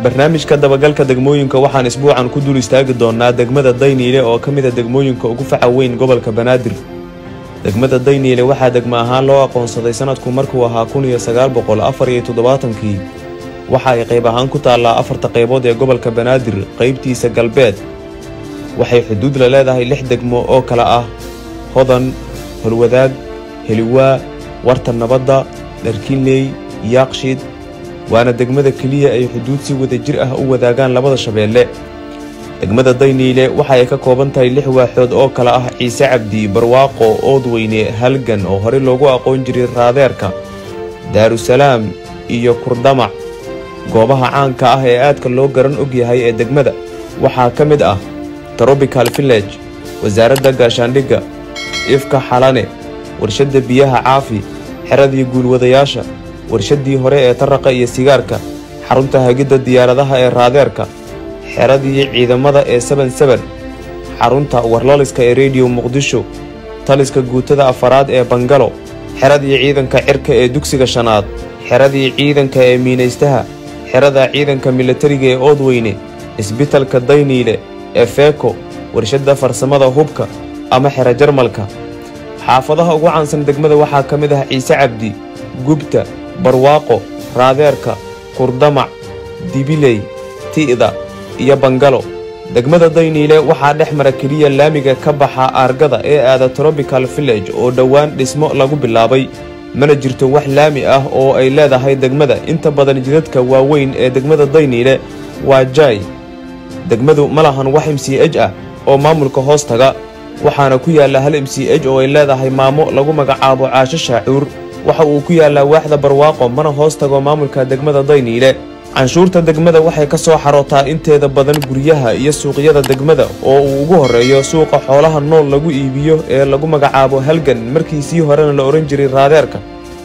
barnaamijka dabagalka degmooyinka waxaan isbuucan ku dul istaagi doonaa degmada dayniile oo ka mid a degmooyinka ugu faca weyn gobolka banaadir degmada dayniile waxaa degmo ahaan loo aqoonsaday sanadku markuu ahaa kun iyo sagaal boqol afar iyo toddobaatankii waxa ay qayb ahaan ku taallaa afarta qaybood ee gobolka banaadir qaybtiisa galbeed waxay xuduud la leedahay lix degmo oo kale ah hodan holwadaag heliwaa warta nabadda dharkinley yaaqshid waana degmada keliya ay xuduud si wada jir ah u wadaagaan labada shabeelle degmada dayniile waxa ay ka kooban tahay lix waaxood oo kale ah ciise cabdi barwaaqo oodweyne halgan oo horey loogu aqoon jiray raadeerka daarusalaam iyo kurdamac goobaha caanka ah ee aadka loo garan og yahay ee degmada waxaa ka mid ah trobical village wasaaradda gaashaandhigga ifka xalane warshadda biyaha caafi xeradii guulwadayaasha warshaddii hore ee taraqa iyo sigaarka xarunta hagidda diyaaradaha ee raadeerka xeradii ciidamada ee seben seben xarunta warlaliska ee rediyo muqdisho taliska guutada afaraad ee bangalo xeradii ciidanka cirka ee dugsiga shanaad xeradii ciidanka ee miinaystaha xerada ciidanka milatariga ee oodweyne isbitalka dayniile ee feeko warshadda farsamada hubka ama xero jarmalka xaafadaha ugu caansan degmada waxaa ka mid ah ciise cabdi gubta barwaaqo raadeerka kurdamac dibiley ti'da iyo bangalo degmada dayniile waxaa dhex mara keliya laamiga ka baxa aargada ee aada trobical village oo dhowaan dhismo lagu bilaabay mana jirto wax laami ah oo ay leedahay degmada inta badan jidadka waaweyn ee degmada dayniile waa jaay degmadu ma lahan wax m c h ah oo maamulka hoos taga waxaana ku yaalla hal m c h oo ay leedahay maamo lagu magacaabo caasho shaacuur waxa uu ku yaallaa waaxda barwaaqo mana hoos tago maamulka degmada dayniile canshuurta degmada waxay ka soo xarootaa inteeda badan guryaha iyo suuqyada degmada oo uu ugu horreeyo suuqa xoolaha nool lagu iibiyo ee lagu magacaabo halgan markii sii horena la odhan jiray raadeerka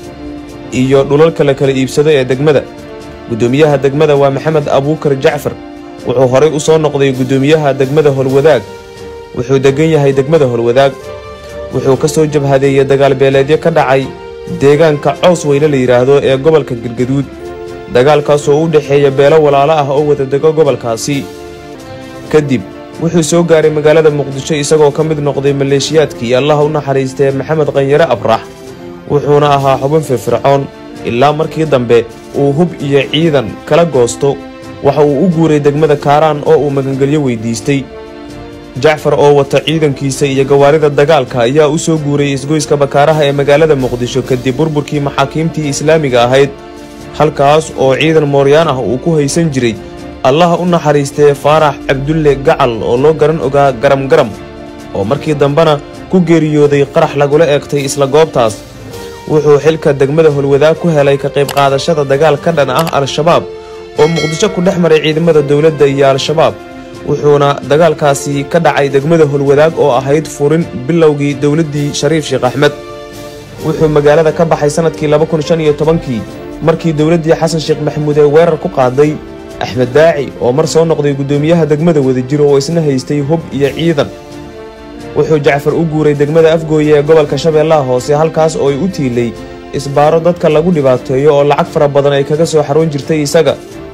iyo dhulalka la kala iibsado ee degmada guddoomiyaha degmada waa maxamed abuukar jacfar wuxuu horay u soo noqday guddoomiyaha degmada holwadaag wuxuu deggan yahay degmada holwadaag wuxuu ka soo jabhadeeyey dagaalbeeleedyo ka dhacay deegaanka cows weyne la yidhaahdo ee gobolka galgaduud dagaalkaas oo u dhexeeya beelo walaalo ah oo wada dego gobolkaasi kadib wuxuu soo gaaray magaalada muqdisho isagoo ka mid noqday maleeshiyaadkii allaha u naxariistee maxamed qanyare abrax wuxuuna ahaa xubin firfircoon ilaa markii dambe uu hub iyo ciidan kala goosto waxa uu u guuray degmada kaaraan oo uu magangelyo weydiistay jacfar oo wata ciidankiisa iyo gawaarida dagaalka ayaa u soo guuray isgoyska bakaaraha ee magaalada muqdisho kadib burburkii maxaakiimtii islaamiga ahayd halkaas oo ciidan mooryaan ah uu ku haysan jiray allaha u naxariistee faarax cabdulle gacal oo loo garan ogaa garam garam oo markii dambena ku geeriyooday qarax lagula eegtay isla goobtaas wuxuu xilka degmada holwadaag ku helay ka qayb qaadashada dagaal ka dhan ah al-shabaab oo muqdisho ku dhex maray ciidamada dowladda iyo al-shabaab wuxuuna dagaalkaasi ka dhacay degmada holwadaag oo ahayd furin bilowgii dowladdii shariif sheekh axmed wuxuu magaalada ka baxay sannadkii laba kun shan iyo tobankii markii dowladdii xasan sheekh maxamuud ee weerar ku qaaday axmed daaci oo mar soo noqday guddoomiyaha degmada wadajir oo isna haystay hub iyo ciidan wuxuu jacfar u guuray degmada afgooye ee gobolka shabeellaha hoose halkaas oo ay u tiilay isbaaro dadka lagu dhibaateeyo oo lacag fara badan ay kaga soo xaroon jirtay isaga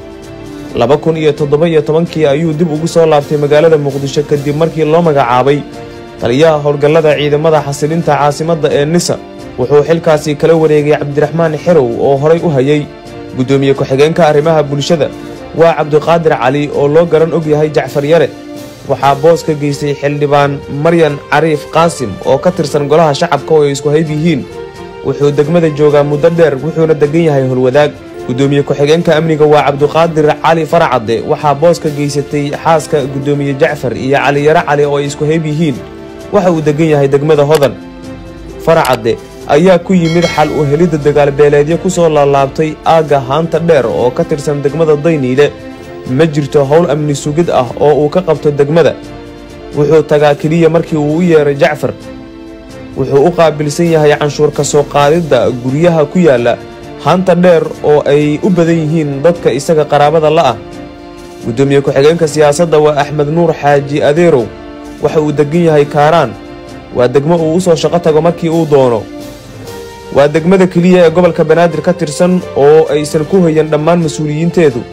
laba kun iyo toddoba iyo tobankii ayuu dib ugu soo laabtay magaalada muqdisho kadib markii loo magacaabay taliyaha howlgallada ciidamada xasilinta caasimadda ee nisa wuxuu xilkaasi kala wareegay cabdiraxmaan xerow oo horay u hayay guddoomiye ku-xigeenka arrimaha bulshada waa cabdiqaadir cali oo loo garan og yahay jacfar yare waxaa boos ka geystay xildhibaan maryan cariif qaasim oo ka tirsan golaha shacabka oo ay isku hayb yihiin wuxuu degmada joogaa muddo dheer wuxuuna deggan yahay holwadaag guddoomiye ku-xigeenka amniga waa cabdiqaadir cali faracadde waxaa boos ka geysatay xaaska guddoomiye jacfar iyo caliyare cali oo ay isku hayb yihiin waxa uu deggan yahay degmada hodan faracadde ayaa ku yimid xal u helidda dagaalbeeleedyo ku soo laalaabtay aagga haanta dheer oo ka tirsan degmada dayniile ma jirto howl amni sugid ah oo uu ka qabto degmada wuxuu tagaa keliya markii uu u yeeray jacfar wuxuu u qaabilsan yahay canshuur ka soo qaadidda guryaha ku yaalla haanta dheer oo ay u badan yihiin dadka isaga qaraabada la'ah guddoomiye ku-xigeenka siyaasadda waa axmed nuur xaaji adeerow waxa uu deggan yahay kaaraan waa degmo uu u soo shaqo tago markii uu doono waa degmada keliya ee gobolka banaadir ka tirsan oo aysan ku hayan dhammaan mas-uuliyiinteedu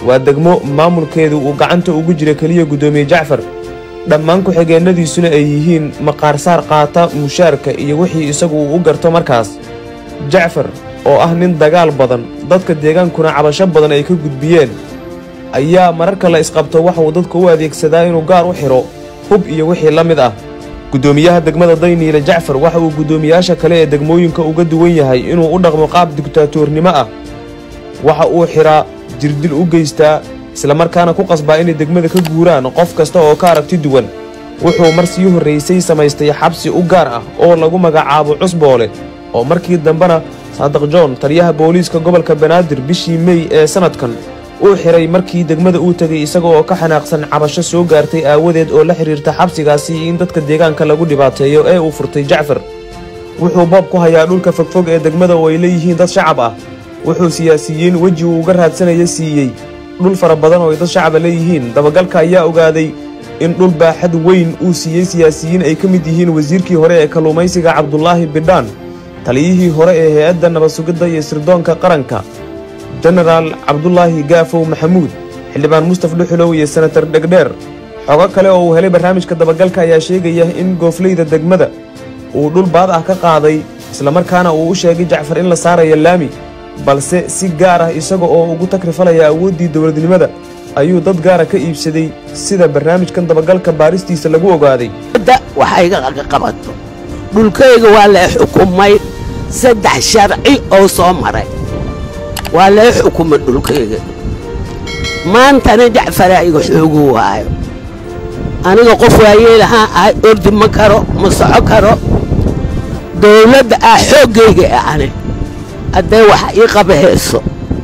waa degmo maamulkeedu uu gacanta ugu jira keliya guddoomiye jacfar dhammaan ku-xigeennadiisuna ay yihiin maqaarsaar qaata mushaarka iyo wixii isagu uu u garto markaas jacfar oo ah nin dagaal badan dadka deegaankuna cabasho badan ay ka gudbiyeen ayaa mararka la isqabto waxa uu dadka u adeegsadaa inuu gaar u xidho hub iyo wixii la mid ah guddoomiyaha degmada dayniile jacfar waxa uu guddoomiyaasha kale ee degmooyinka uga duwan yahay inuu u dhaqmo qaab digtaatoornimo ah waxa uu xidhaa jirdil u geystaa islamarkaana ku qasbaa inay degmada ka guuraan qof kasta oo ka aragti duwan wuxuu mar sii horraysay samaystay xabsi u gaar ah oo lagu magacaabo cusboole oo markii dambena saadiq john taliyaha booliiska gobolka banaadir bishii mey ee sannadkan uu xidhay markii degmada uu tegay isaga oo ka xanaaqsan cabasho soo gaartay aawadeed oo la xidhiirta xabsigaasi in dadka deegaanka lagu dhibaateeyo ee uu furtay jacfar wuxuu boob ku hayaa dhulka fogfog ee degmada oo ay leeyihiin dad shacab ah wuxuu siyaasiyiin weji uu uga raadsanaya siiyey dhul fara badan oo ay dad shacaba leeyihiin dabagalka ayaa ogaaday in dhul baaxad weyn uu siiyey siyaasiyiin ay ka mid yihiin wasiirkii hore ee kalluumaysiga cabdulaahi bidhaan taliyihii hore ee hay-adda nabadsugidda iyo sirdoonka qaranka jenaraal cabdulaahi gaafow maxamuud xildhibaan mustaf dhuxulow iyo senatar dhegdheer xogo kale oo uu helay barnaamijka dabagalka ayaa sheegaya in goofleyda degmada uu dhul baad ah ka qaaday islamarkaana uu u sheegay jacfar in la saarayo laami balse si gaar ah isaga oo ugu takrifalaya awooddii dowladnimada ayuu dad gaara ka iibsaday sida barnaamijkan dabagalka baaristiisa lagu ogaaday waxayga qabato dhulkayga waa lee xukumay saddex sharci oo soo maray waa lee xukumay dhulkayga maantana jacfaraa iga xoogu waayo aniga qof waayeelahaan ahay ordi ma karo ma soco karo dawladda ah xooggayga ani haddee wax ii qabahayso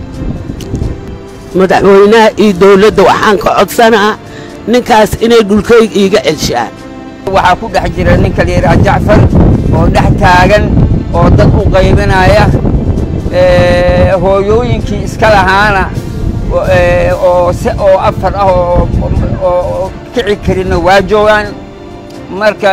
madaxweynaha iyo dawladda waxaan ka codsanaa ninkaas inay dhulkayga iiga celshaan waxaa ku dhex jira ninka la yidhaha jacfar oo dhex taagan oo dad u qaybinaya hooyooyinkii iska lahaana oo se oo afar ah oo kici karinna waa joogaan marka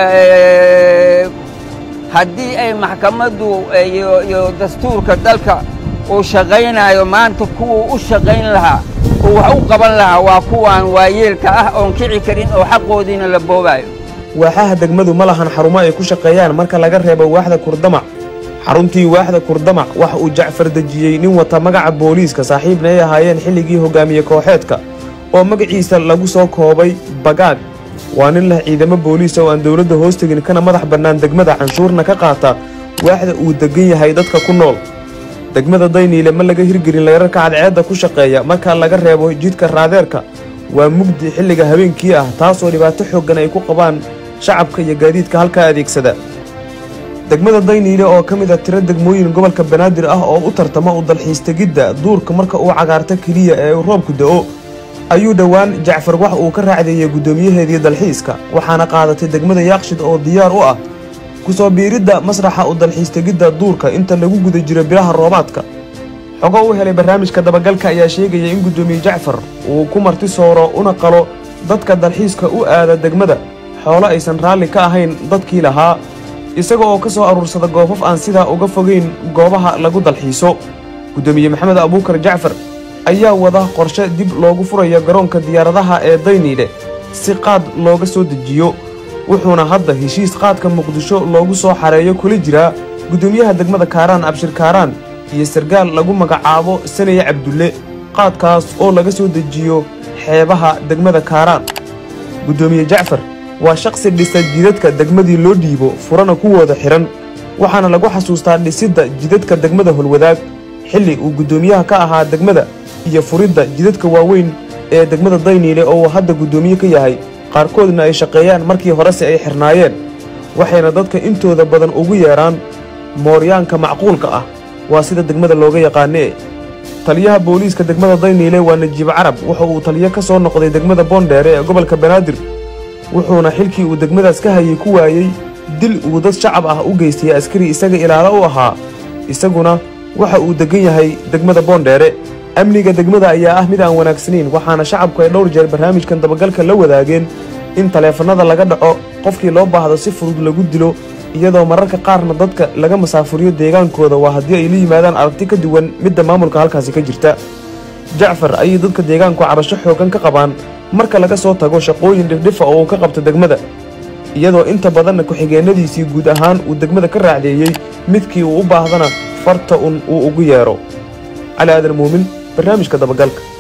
haddii ay maxkamaddu iyo dastuurka dalka uu shaqaynayo maanta kuwuu u shaqayn lahaa oo wax u qaban lahaa waa kuwaan waayeelka ah oon kici karin oo xaqoodiina la boobaayo waaxaha degmadu ma lahan xarumo ay ku shaqeeyaan marka laga reebo waaxda kurdamac xaruntii waaxda kurdamac waxa uu jacfar dejiyey nin wata magaca booliiska saaxiibna ay ahaayeen xilligii hogaamiye kooxeedka oo magaciisa lagu soo koobay bagaag waa nin leh ciidamo booliisa oo aan dowladda hoos tegin kana madax bannaan degmada canshuurna ka qaata waaxda uu deggan yahay dadka ku nool degmada dayniile ma laga hirgelin layrarka cadceedda ku shaqeeya marka laga reebo jidka raadeerka waa mugdi xilliga habeenkii ah taasoo dhibaato xooggan ay ku qabaan shacabka iyo gaadiidka halkaa adeegsada degmada dayniile oo ka mid a tiro degmooyin gobolka banaadir ah oo u tartama u dalxiistegidda duurka marka uu cagaarto keliya ee uu roobku da'o ayuu dhowaan jacfar wax uu ka raacdeeyey guddoomiyaheedii dalxiiska waxaana qaadatay degmada yaaqshid oo diyaar u ah ku soo biiridda masraxa u dalxiistegidda duurka inta lagu guda jiro bilaha roobaadka xogo u helay barnaamijka dabagalka ayaa sheegaya in guddoomiye jacfar uu ku marti sooro una qalo dadka dalxiiska u aada degmada xoolo aysan raalli ka ahayn dadkii lahaa isaga oo ka soo aruursada goobaf aan sidaa uga fogayn goobaha lagu dalxiiso guddoomiye maxamed abuukar jacfar ayaa wada qorshe dib loogu furayo garoonka diyaaradaha ee dayniile si qaad looga soo dejiyo wuxuuna hadda heshiis qaadka muqdisho loogu soo xareeyo kula jiraa guddoomiyaha degmada kaaraan abshir kaaraan iyo sargaal lagu magacaabo sanaye cabdulle qaadkaas oo laga soo dejiyo xeebaha degmada kaaraan guddoomiye jacfar waa shaqsi dhisa jidadka degmadii loo dhiibo furana kuwooda xidhan waxaana lagu xasuustaa dhisidda jidadka degmada holwadaag xilli uu guddoomiyaha ka ahaa degmada iyo furidda jidadka waaweyn ee degmada dayniile oo uu hadda guddoomiye ka yahay qaarkoodna ay shaqeeyaan markii horese ay xirnaayeen waxayna dadka intooda badan ugu yeedhaan mooryaanka macquulka ah waa sida degmada looga yaqaanee taliyaha booliiska degmada dayniile waa najiib carab wuxa uu taliyo ka soo noqday degmada boondheere ee gobolka banaadir wuxuuna xilkii uu degmadaas ka hayay ku waayey dil uu dad shacab ah u geystay askari isaga ilaalo u ahaa isaguna waxa uu deggan yahay degmada boondheere amniga degmada ayaa ah mid aan wanaagsanayn waxaana shacabku ay dhowr jeer barnaamijkan dabagalka la wadaageen in taleefannada laga dhaco qofkii loo baahdo si fudud lagu dilo iyadoo mararka qaarna dadka laga masaafuriyo deegaankooda waa haddii ay la yimaadaan aragti ka duwan midda maamulka halkaasi ka jirta jacfar ayay dadka deegaanku cabasho xooggan ka qabaan marka laga soo tago shaqooyin dhifdhifa oo uu ka qabto degmada iyadoo inta badanna ku-xigeenadiisii guud ahaan uu degmada ka raacdeeyey midkii uu u baahdana farta un uu ugu yeedho cali aadan muumin barnaamijka dabagalka